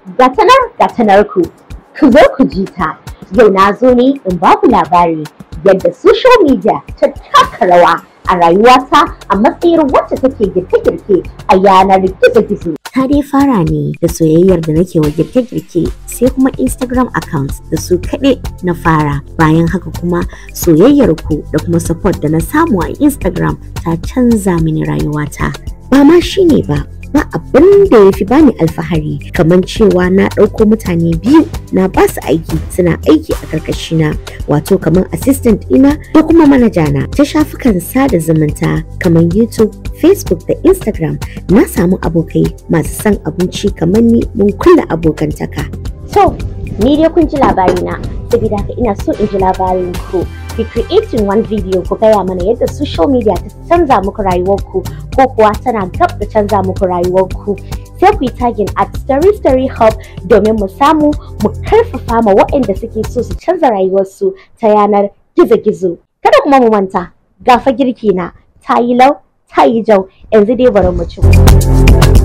ga tanar ga tanar ku ku zo ku ji ta yau na zo ne in ba ku labari yadda social media ta taka rawa a rayuwata a matsayin wacce take girke-girke a yanar gizo-gizo. Ta dai fara ne da soyayyar da nake wa girke-girke sai kuma Instagram accounts da su kaɗai na fara. Bayan haka kuma soyayyar ku da kuma support da na samu a Instagram ta canza mini rayuwata. Ba ma shi ne ba, ba abin da ya fi bani alfahari kamar cewa na ɗauko mutane biyu na ba su aiki suna aiki a karkashina wato kamar assistant ina ko kuma manajana ta shafukan sada zumunta kamar youtube facebook da instagram na samu abokai masu son abinci kamar ni mun kulla abokantaka so ni dai kun ji labarina saboda haka ina so in ji labarin ku ki creating one video ku gaya mana yadda social media ta canza muku rayuwarku ko kuwa tana gab da canza muku rayuwarku sai ku yi tagin at story story hub domin mu samu mu karfafa ma waɗanda suke so su canza rayuwarsu ta yanar gizo-gizo kada kuma mu manta gafa girki na ta yi lau ta yi jau yanzu dai bari mu ci